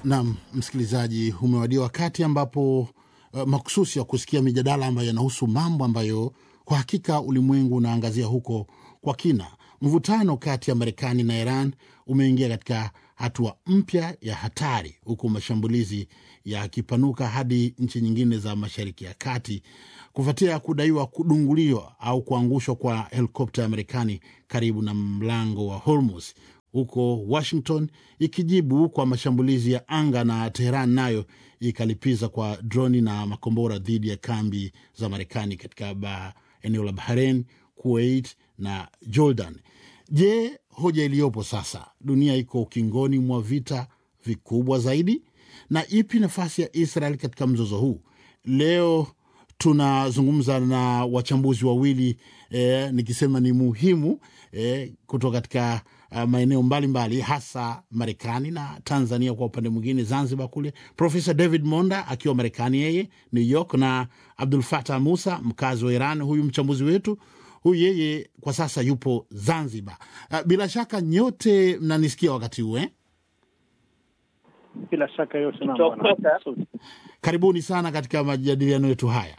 Naam, msikilizaji, umewadia wakati ambapo uh, makususi ya kusikia mijadala ambayo yanahusu mambo ambayo kwa hakika ulimwengu unaangazia huko kwa kina. Mvutano kati ya Marekani na Iran umeingia katika hatua mpya ya hatari, huku mashambulizi yakipanuka hadi nchi nyingine za Mashariki ya Kati kufuatia kudaiwa kudunguliwa au kuangushwa kwa helikopta ya Marekani karibu na mlango wa Hormuz huko Washington ikijibu kwa mashambulizi ya anga na Teheran nayo ikalipiza kwa droni na makombora dhidi ya kambi za Marekani katika ba, eneo la Bahrain, Kuwait na Jordan. Je, hoja iliyopo sasa, dunia iko ukingoni mwa vita vikubwa zaidi, na ipi nafasi ya Israel katika mzozo huu? Leo tunazungumza na wachambuzi wawili eh, nikisema ni muhimu eh, kutoka katika uh, maeneo mbalimbali hasa Marekani na Tanzania kwa upande mwingine Zanzibar kule, Profesa David Monda akiwa Marekani yeye New York, na Abdul Fatah Musa mkazi wa Iran, huyu mchambuzi wetu huyu yeye kwa sasa yupo Zanzibar. Uh, bila shaka nyote mnanisikia wakati huu eh? Bila shaka yote naam, Kutoka- bwana. Karibuni sana katika majadiliano yetu haya.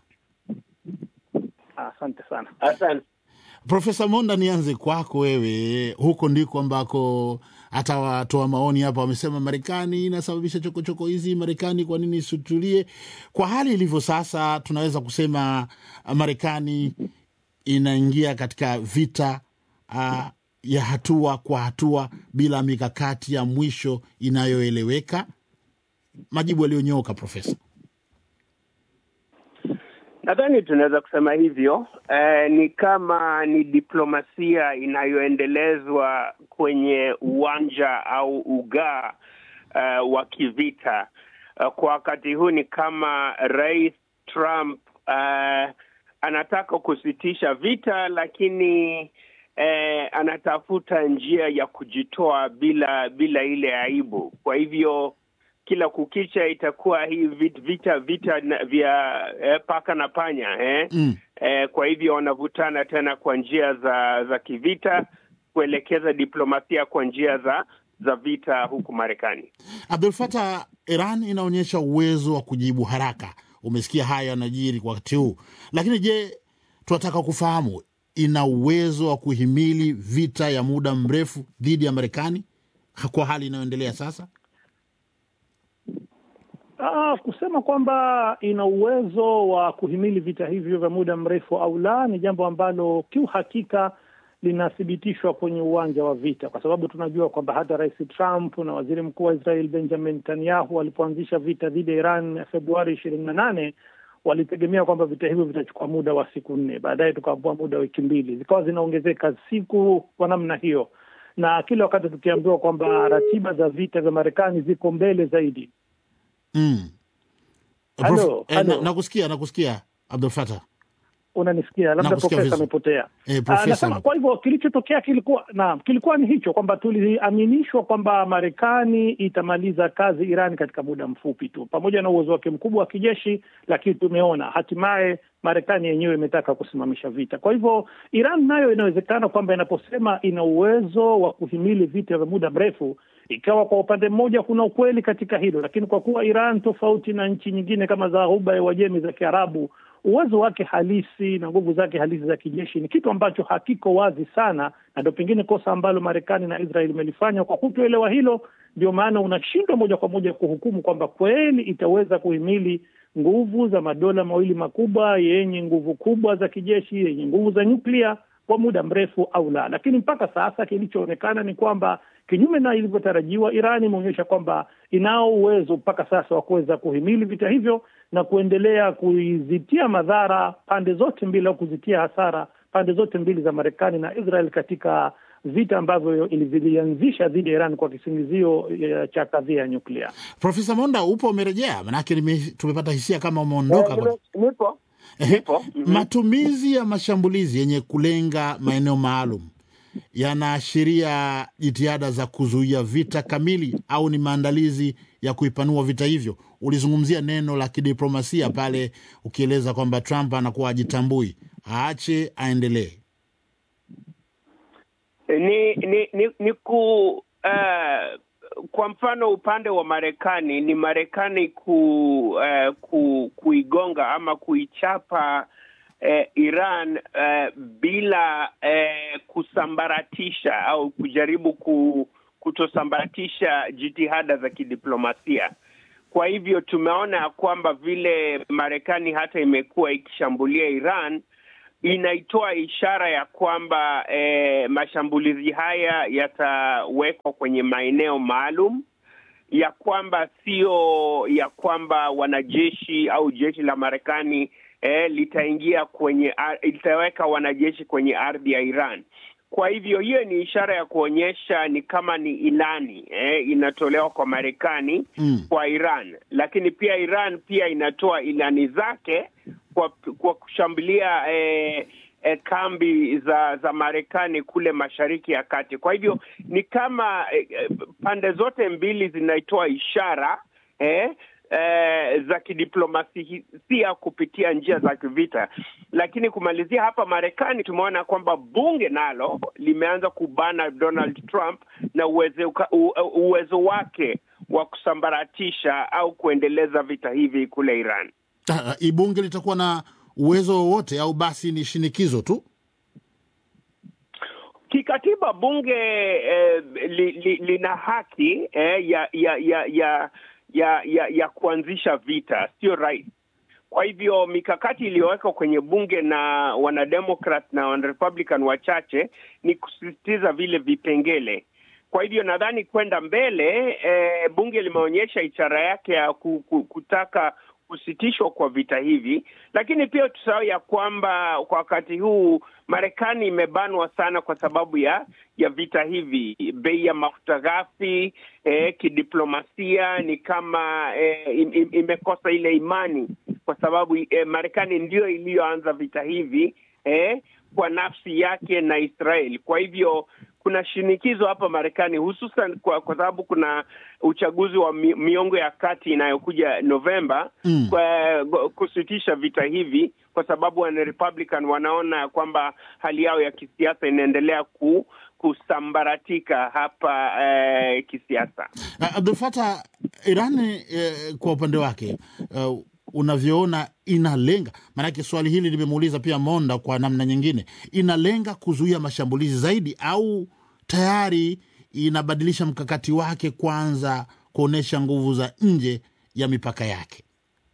Asante sana. Asante. Profesa Monda, nianze kwako wewe. Huko ndiko ambako hata watoa maoni hapa wamesema Marekani inasababisha chokochoko hizi. Marekani kwa nini isitulie? Kwa hali ilivyo sasa, tunaweza kusema ah, Marekani inaingia katika vita uh, ya hatua kwa hatua bila mikakati ya mwisho inayoeleweka. Majibu yaliyonyooka, Profesa. Nadhani tunaweza kusema hivyo. Eh, ni kama ni diplomasia inayoendelezwa kwenye uwanja au ugaa eh, wa kivita. Eh, kwa wakati huu ni kama Rais Trump eh, anataka kusitisha vita, lakini eh, anatafuta njia ya kujitoa bila bila ile aibu. Kwa hivyo kila kukicha itakuwa hii vit- vita vita na- vya eh, paka na panya eh? Mm. Eh, kwa hivyo wanavutana tena kwa njia za za kivita kuelekeza diplomasia kwa njia za za vita huku Marekani. Abdul Fatah, Iran inaonyesha uwezo wa kujibu haraka. Umesikia haya yanajiri kwa wakati huu, lakini je, tunataka kufahamu ina uwezo wa kuhimili vita ya muda mrefu dhidi ya Marekani kwa hali inayoendelea sasa? Ah, kusema kwamba ina uwezo wa kuhimili vita hivyo vya muda mrefu au la ni jambo ambalo kiuhakika linathibitishwa kwenye uwanja wa vita, kwa sababu tunajua kwamba hata Rais Trump na Waziri Mkuu wa Israel Benjamin Netanyahu walipoanzisha vita dhidi ya Iran Februari ishirini na nane walitegemea kwamba vita hivyo vitachukua muda wa siku nne, baadaye tukaambua muda wa wiki mbili, zikawa zinaongezeka siku kwa namna hiyo, na kila wakati tukiambiwa kwamba ratiba za vita vya Marekani ziko mbele zaidi. Mm. Halo, Prof- eh, na- halo. nakusikia nakusikia Abdul Fatah. Unanisikia? Labda Nakusikia profesa vizuri. amepotea. Eh, Ah, profesa nasema kwa hivyo kilichotokea kilikuwa naam, kilikuwa ni hicho kwamba tuliaminishwa kwamba Marekani itamaliza kazi Iran katika muda mfupi tu, pamoja na uwezo wake mkubwa wa kijeshi, lakini tumeona hatimaye Marekani yenyewe imetaka kusimamisha vita. Kwa hivyo Iran nayo inawezekana kwamba inaposema ina uwezo wa kuhimili vita vya muda mrefu, ikawa kwa upande mmoja kuna ukweli katika hilo, lakini kwa kuwa Iran tofauti na nchi nyingine kama za Ghuba ya Uajemi za Kiarabu uwezo wake halisi na nguvu zake halisi za kijeshi ni kitu ambacho hakiko wazi sana, na ndio pengine kosa ambalo Marekani na Israel imelifanya kwa kutoelewa hilo. Ndio maana unashindwa moja kwa moja kuhukumu kwamba kweli itaweza kuhimili nguvu za madola mawili makubwa yenye nguvu kubwa za kijeshi, yenye nguvu za nyuklia kwa muda mrefu au la. Lakini mpaka sasa kilichoonekana ni kwamba kinyume na ilivyotarajiwa, Iran imeonyesha kwamba inao uwezo mpaka sasa wa kuweza kuhimili vita hivyo na kuendelea kuizitia madhara pande zote mbili au kuzitia hasara pande zote mbili za Marekani na Israel katika vita ambavyo vilianzisha dhidi ya Iran kwa kisingizio eh, cha kadhia ya nyuklia. Profesa Monda, upo umerejea? Manake nime- tumepata hisia kama umeondoka. Eh, nime- nipo Ehe. nipo. Mhm. Matumizi ya mashambulizi yenye kulenga maeneo maalum yanaashiria jitihada za kuzuia vita kamili au ni maandalizi ya kuipanua vita hivyo? Ulizungumzia neno la kidiplomasia pale ukieleza kwamba Trump anakuwa ajitambui, aache aendelee. ni ni ni, ni ku uh, kwa mfano upande wa Marekani ni Marekani ku, uh, ku, kuigonga ama kuichapa uh, Iran uh, bila uh, kusambaratisha au kujaribu ku, kutosambaratisha jitihada za kidiplomasia. Kwa hivyo tumeona kwamba vile Marekani hata imekuwa ikishambulia Iran inaitoa ishara ya kwamba eh, mashambulizi haya yatawekwa kwenye maeneo maalum, ya kwamba sio ya kwamba wanajeshi au jeshi la Marekani eh, litaingia kwenye litaweka wanajeshi kwenye ardhi ya Iran. Kwa hivyo hiyo ni ishara ya kuonyesha ni kama ni ilani eh, inatolewa kwa Marekani mm. kwa Iran, lakini pia Iran pia inatoa ilani zake kwa, kwa kushambulia eh, eh, kambi za za Marekani kule Mashariki ya Kati. Kwa hivyo ni kama eh, pande zote mbili zinaitoa ishara eh, eh, za kidiplomasia kupitia njia za kivita. Lakini kumalizia hapa Marekani, tumeona kwamba bunge nalo limeanza kubana Donald Trump na uwezo, uwezo wake wa kusambaratisha au kuendeleza vita hivi kule Iran. Uh, bunge litakuwa na uwezo wowote au basi ni shinikizo tu? Kikatiba bunge eh, li, li, lina haki eh, ya ya ya ya ya ya, ya kuanzisha vita, sio rais. Kwa hivyo mikakati iliyowekwa kwenye bunge na wanademokrat na wanarepublican wachache ni kusisitiza vile vipengele. Kwa hivyo nadhani kwenda mbele eh, bunge limeonyesha ishara yake ya kutaka kusitishwa kwa vita hivi, lakini pia tusahau ya kwamba kwa wakati huu Marekani imebanwa sana kwa sababu ya ya vita hivi. Bei ya mafuta ghafi eh, kidiplomasia ni kama eh, im, imekosa ile imani kwa sababu eh, Marekani ndio iliyoanza vita hivi eh, kwa nafsi yake na Israeli. Kwa hivyo kuna shinikizo hapa Marekani hususan kwa, kwa sababu kuna uchaguzi wa mi, miongo ya kati inayokuja Novemba mm. kwa kusitisha vita hivi kwa sababu wana Republican wanaona kwamba hali yao ya kisiasa inaendelea ku, kusambaratika hapa eh, kisiasa. Uh, Abdul Fatah, Irani eh, kwa upande wake uh, unavyoona inalenga, maanake swali hili limemuuliza pia Monda kwa namna nyingine, inalenga kuzuia mashambulizi zaidi au tayari inabadilisha mkakati wake kwanza kuonyesha nguvu za nje ya mipaka yake?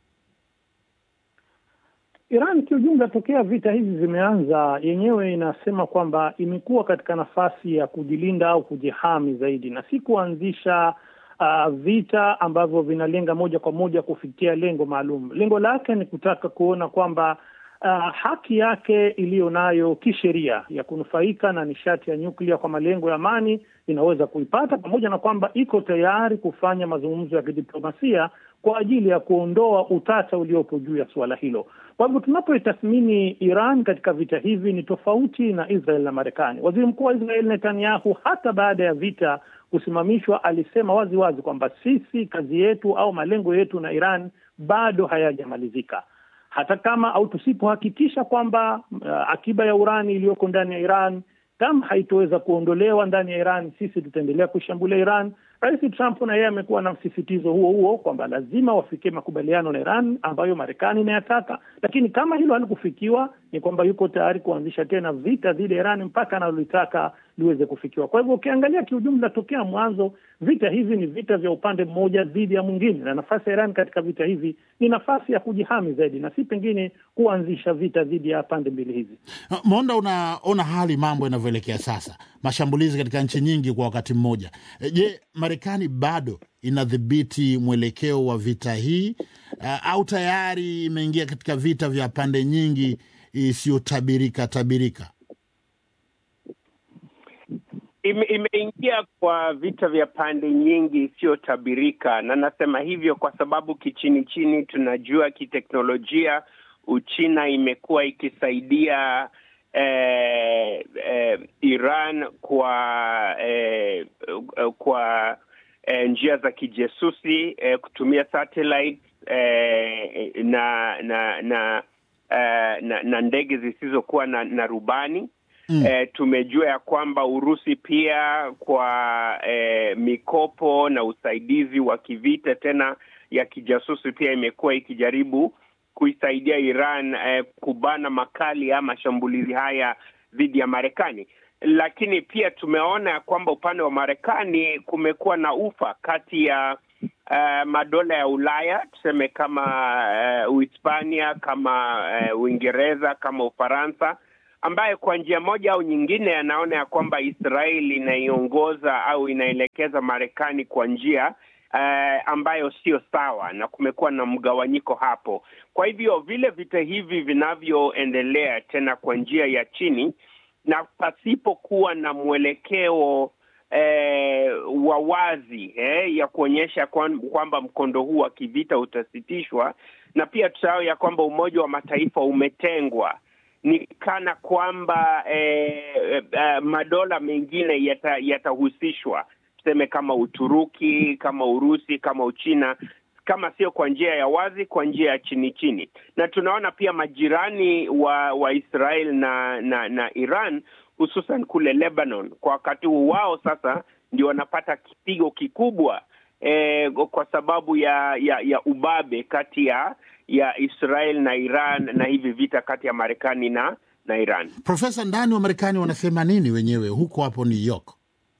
Iran kiujumla, tokea vita hizi zimeanza, yenyewe inasema kwamba imekuwa katika nafasi ya kujilinda au kujihami zaidi na si kuanzisha uh, vita ambavyo vinalenga moja kwa moja kufikia lengo maalum. Lengo lake ni kutaka kuona kwamba uh, haki yake iliyo nayo kisheria ya kunufaika na nishati ya nyuklia kwa malengo ya amani inaweza kuipata, pamoja na kwamba iko tayari kufanya mazungumzo ya kidiplomasia kwa ajili ya kuondoa utata uliopo juu ya suala hilo. Kwa hivyo tunapoitathmini Iran katika vita hivi ni tofauti na Israel na Marekani. Waziri mkuu wa Israel Netanyahu, hata baada ya vita kusimamishwa, alisema wazi wazi kwamba sisi kazi yetu au malengo yetu na Iran bado hayajamalizika hata kama au tusipohakikisha kwamba uh, akiba ya urani iliyoko ndani ya Iran kama haitoweza kuondolewa ndani ya Iran, sisi tutaendelea kuishambulia Iran. Rais Trump na yeye amekuwa na msisitizo huo huo kwamba lazima wafikie makubaliano na Iran ambayo Marekani inayataka, lakini kama hilo halikufikiwa, ni kwamba yuko tayari kuanzisha tena vita dhidi ya Iran mpaka analolitaka liweze kufikiwa. Kwa hivyo ukiangalia kiujumla, tokea mwanzo vita hivi ni vita vya upande mmoja dhidi ya mwingine, na nafasi ya Iran katika vita hivi ni nafasi ya kujihami zaidi na si pengine kuanzisha vita dhidi ya pande mbili hizi. Monda, unaona hali mambo yanavyoelekea sasa, mashambulizi katika nchi nyingi kwa wakati mmoja. Je, Marekani bado inadhibiti mwelekeo wa vita hii uh, au tayari imeingia katika vita vya pande nyingi isiyotabirika tabirika? Ime, imeingia kwa vita vya pande nyingi isiyotabirika, na nasema hivyo kwa sababu kichini chini tunajua kiteknolojia Uchina imekuwa ikisaidia eh, eh, Iran kwa eh, kwa eh, njia za kijesusi eh, kutumia satellite eh, na na na, eh, na na ndege zisizokuwa na, na rubani mm. eh, tumejua ya kwamba Urusi pia kwa eh, mikopo na usaidizi wa kivita tena ya kijasusi pia imekuwa ikijaribu kuisaidia Iran eh, kubana makali ya mashambulizi haya dhidi ya Marekani lakini pia tumeona ya kwamba upande wa Marekani kumekuwa na ufa kati ya uh, madola ya Ulaya tuseme kama uh, Uhispania kama uh, Uingereza kama Ufaransa ambaye kwa njia moja au nyingine anaona ya kwamba Israeli inaiongoza au inaelekeza Marekani kwa njia uh, ambayo sio sawa, na kumekuwa na mgawanyiko hapo. Kwa hivyo vile vita hivi vinavyoendelea tena kwa njia ya chini na pasipokuwa na mwelekeo eh, wa wazi eh, ya kuonyesha kwamba mkondo huu wa kivita utasitishwa, na pia tusahau ya kwamba Umoja wa Mataifa umetengwa, ni kana kwamba eh, eh, madola mengine yatahusishwa, yata tuseme kama Uturuki, kama Urusi, kama Uchina kama sio kwa njia ya wazi, kwa njia ya chini chini. Na tunaona pia majirani wa wa Israel na na, na Iran hususan kule Lebanon, kwa wakati huu wao sasa ndio wanapata kipigo kikubwa eh, kwa sababu ya, ya ya ubabe kati ya ya Israel na Iran na hivi vita kati ya Marekani na na Iran. Profesa, ndani wa Marekani wanasema nini wenyewe huko hapo New York?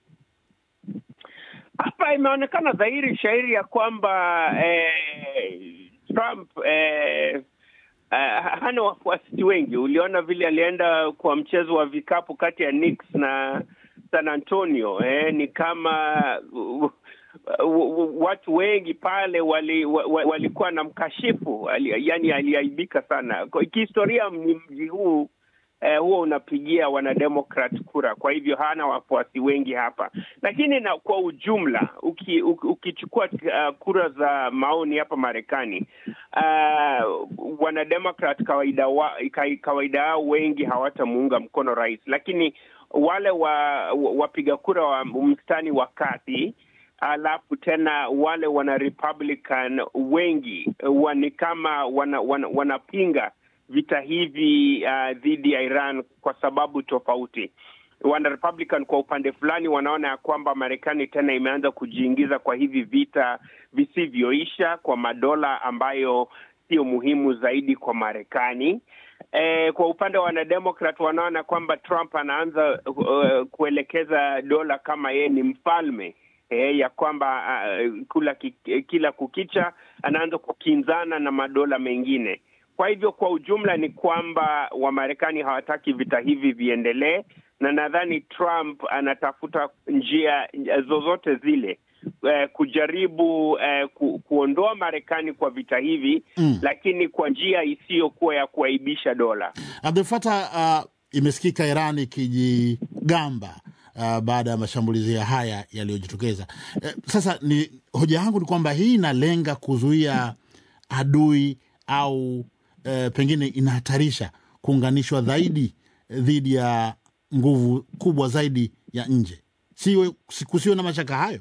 Hapa imeonekana dhahiri shahiri ya kwamba eh, Trump eh, eh, hana wafuasi wengi. Uliona vile alienda kwa mchezo wa vikapu kati ya Knicks na San Antonio eh, ni kama uh, uh, watu wengi pale walikuwa wali, wali na mkashifu ali, yani aliaibika sana. Kihistoria mji huu eh, huwa unapigia wanademokrat kura, kwa hivyo hana wafuasi wengi hapa. Lakini na kwa ujumla uki, ukichukua uh, kura za maoni hapa Marekani uh, wanademokrat kawaida wa, kawaida yao wengi hawatamuunga mkono rais, lakini wale wa wapiga kura wa mstani wa kati alafu tena wale wana Republican wengi ni kama wanapinga wana, wana vita hivi uh, dhidi ya Iran kwa sababu tofauti. Wana Republican kwa upande fulani wanaona ya kwamba Marekani tena imeanza kujiingiza kwa hivi vita visivyoisha kwa madola ambayo sio muhimu zaidi kwa Marekani. E, kwa upande wa wanademokrat wanaona kwamba Trump anaanza uh, kuelekeza dola kama yeye ni mfalme e, ya kwamba uh, kula kila kukicha anaanza kukinzana na madola mengine. Kwa hivyo kwa ujumla ni kwamba Wamarekani hawataki vita hivi viendelee, na nadhani Trump anatafuta njia zozote zile eh, kujaribu eh, ku, kuondoa Marekani kwa vita hivi mm, lakini kwa njia isiyokuwa ya kuaibisha dola. Abdul Fatah, uh, imesikika Iran ikijigamba uh, baada ya mashambulizi haya yaliyojitokeza. Eh, sasa ni hoja yangu ni kwamba hii inalenga kuzuia adui au eh, pengine inahatarisha kuunganishwa zaidi dhidi ya nguvu kubwa zaidi ya nje. Siwe kusiwe na mashaka hayo.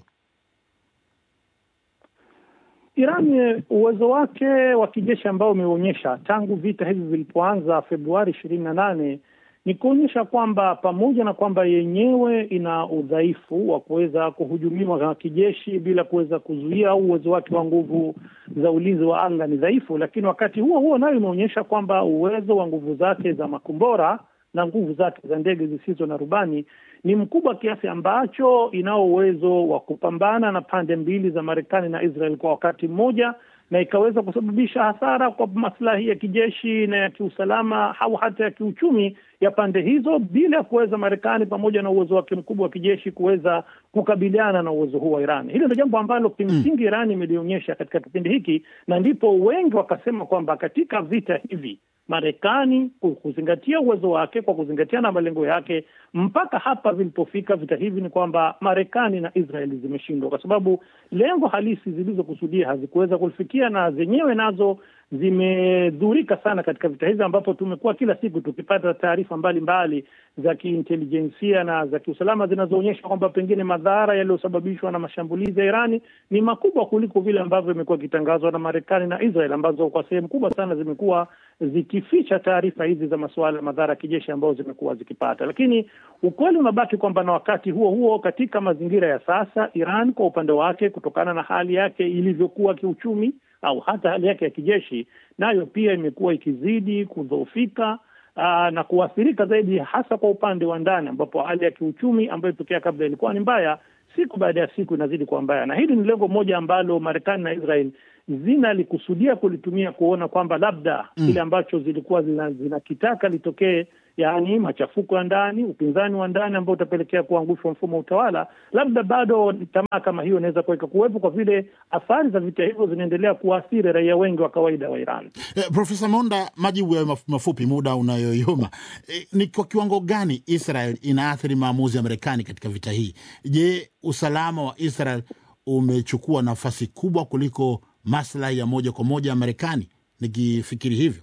Iran uwezo wake wa kijeshi ambao umeonyesha tangu vita hivi vilipoanza Februari ishirini na nane ni kuonyesha kwamba pamoja na kwamba yenyewe ina udhaifu wa kuweza kuhujumiwa na kijeshi bila kuweza kuzuia, au uwezo wake wa nguvu za ulinzi wa anga ni dhaifu, lakini wakati huo huo nayo imeonyesha kwamba uwezo wa nguvu zake za makombora na nguvu zake za ndege zisizo na rubani ni mkubwa kiasi ambacho inao uwezo wa kupambana na pande mbili za Marekani na Israel kwa wakati mmoja na ikaweza kusababisha hasara kwa maslahi ya kijeshi na ya kiusalama au hata ya kiuchumi ya pande hizo, bila ya kuweza Marekani pamoja na uwezo wake mkubwa wa kijeshi kuweza kukabiliana na uwezo huu wa Iran. Hilo ndio jambo ambalo kimsingi Iran imelionyesha katika kipindi hiki, na ndipo wengi wakasema kwamba katika vita hivi Marekani kuzingatia uwezo wake kwa kuzingatia na malengo yake, mpaka hapa vilipofika vita hivi, ni kwamba Marekani na Israeli zimeshindwa, kwa sababu lengo halisi zilizokusudia hazikuweza kulifikia, na zenyewe nazo zimedhurika sana katika vita hizi, ambapo tumekuwa kila siku tukipata taarifa mbalimbali za kiintelijensia na za kiusalama zinazoonyesha kwamba pengine madhara yaliyosababishwa na mashambulizi ya Irani ni makubwa kuliko vile ambavyo imekuwa ikitangazwa na Marekani na Israel, ambazo kwa sehemu kubwa sana zimekuwa zikificha taarifa hizi za masuala ya madhara ya kijeshi ambayo zimekuwa zikipata. Lakini ukweli unabaki kwamba na wakati huo huo, katika mazingira ya sasa, Iran kwa upande wake, kutokana na hali yake ilivyokuwa kiuchumi au hata hali yake ya kijeshi, nayo pia imekuwa ikizidi kudhoofika aa, na kuathirika zaidi, hasa kwa upande wa ndani, ambapo hali ya kiuchumi ambayo tokea kabla ilikuwa ni mbaya, siku baada ya siku inazidi kuwa mbaya, na hili ni lengo moja ambalo Marekani na Israel zinalikusudia kulitumia kuona kwamba labda mm, kile ambacho zilikuwa zinakitaka zina litokee, yaani machafuko ya ndani, upinzani wa ndani ambao utapelekea kuangushwa mfumo wa utawala, labda bado tamaa kama hiyo inaweza kuweka kuwepo, kwa vile athari za vita hivyo zinaendelea kuwaathiri raia wengi wa kawaida wa Iran. Eh, Profesa Monda, majibu ya maf mafupi, muda unayoyoma. Eh, ni kwa kiwango gani Israel inaathiri maamuzi ya Marekani katika vita hii? Je, usalama wa Israel umechukua nafasi kubwa kuliko maslahi ya moja kwa moja ya Marekani? Nikifikiri hivyo,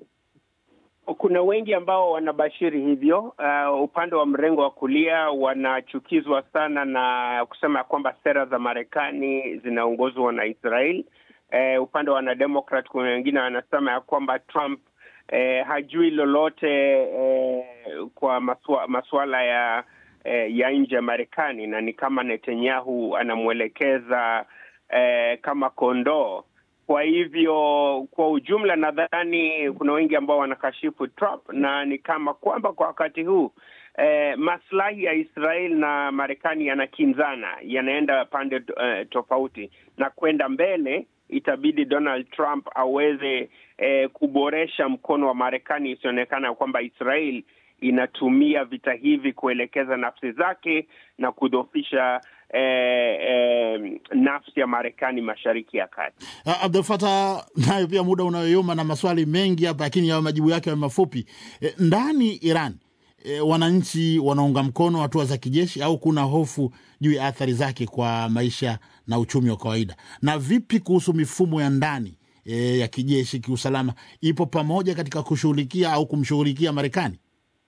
kuna wengi ambao wanabashiri hivyo. Uh, upande wa mrengo wa kulia wanachukizwa sana na kusema kwamba sera za Marekani zinaongozwa na Israel. Uh, upande wa wanademokrat kuna wengine wanasema ya kwamba Trump uh, hajui lolote uh, kwa maswa, masuala ya uh, ya nje ya Marekani na ni kama Netanyahu anamwelekeza uh, kama kondoo. Kwa hivyo kwa ujumla, nadhani kuna wengi ambao wanakashifu Trump na ni kama kwamba kwa wakati huu eh, maslahi ya Israel na Marekani yanakinzana, yanaenda pande eh, tofauti, na kwenda mbele itabidi Donald Trump aweze eh, kuboresha mkono wa Marekani, isionekana kwamba Israel inatumia vita hivi kuelekeza nafsi zake na kudhoofisha eh, eh, nafsi ya Marekani mashariki ya kati. Uh, Abdul Fatah, nayo pia muda unayoyoma na maswali mengi hapa, lakini yawe majibu yake yawe mafupi. Eh, ndani Iran eh, wananchi wanaunga mkono hatua za kijeshi au kuna hofu juu ya athari zake kwa maisha na uchumi wa kawaida? Na vipi kuhusu mifumo ya ndani eh, ya kijeshi, kiusalama, ipo pamoja katika kushughulikia au kumshughulikia Marekani?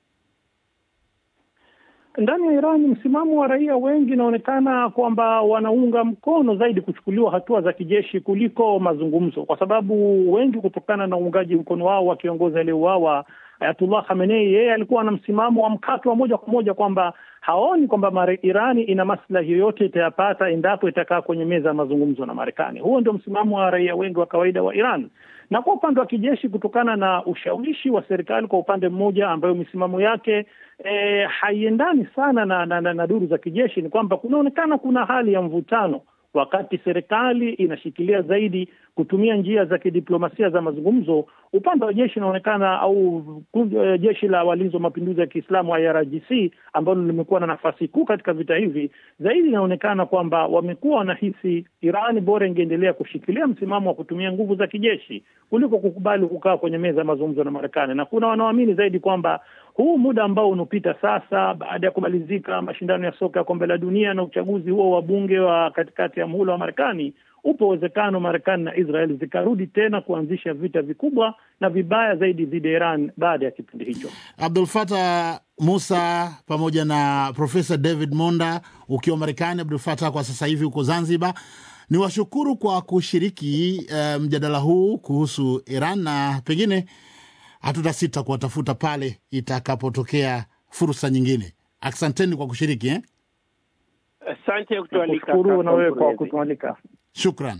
Ndani ya Iran msimamo wa raia wengi inaonekana kwamba wanaunga mkono zaidi kuchukuliwa hatua za kijeshi kuliko mazungumzo, kwa sababu wengi, kutokana na uungaji mkono wao wa kiongozi aliyeuawa Ayatullah Khamenei, yeye alikuwa na msimamo wa mkato wa moja kwa moja kwamba haoni kwamba Irani ina maslahi yoyote itayapata endapo itakaa kwenye meza ya mazungumzo na Marekani. Huo ndio msimamo wa raia wengi wa kawaida wa Iran na kwa upande wa kijeshi, kutokana na ushawishi wa serikali kwa upande mmoja, ambayo misimamo yake e, haiendani sana na, na, na, na duru za kijeshi, ni kwamba kunaonekana kuna hali ya mvutano, wakati serikali inashikilia zaidi kutumia njia za kidiplomasia za mazungumzo. Upande wa jeshi inaonekana au uh, jeshi la walinzi wa mapinduzi ya Kiislamu IRGC ambalo limekuwa na nafasi kuu katika vita hivi, zaidi inaonekana kwamba wamekuwa wanahisi Irani bora ingeendelea kushikilia msimamo wa kutumia nguvu za kijeshi kuliko kukubali kukaa kwenye meza ya mazungumzo na Marekani, na kuna wanaoamini zaidi kwamba huu muda ambao unapita sasa baada ya kumalizika mashindano ya soka ya kombe la dunia na uchaguzi huo wa bunge wa katikati ya muhula wa Marekani, upo uwezekano Marekani na Israel zikarudi tena kuanzisha vita vikubwa na vibaya zaidi dhidi ya Iran baada ya kipindi hicho. Abdul Fatah Musa pamoja na Profesa David Monda ukiwa Marekani, Abdul Fatah kwa sasa hivi huko Zanzibar, ni washukuru kwa kushiriki uh, mjadala huu kuhusu Iran na pengine hatutasita kuwatafuta pale itakapotokea fursa nyingine. Asanteni kwa kushiriki eh? Asante kutualika. Kushukuru na wewe kwa kutualika. Shukran.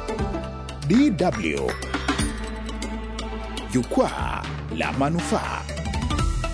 DW Jukwaa la Manufaa.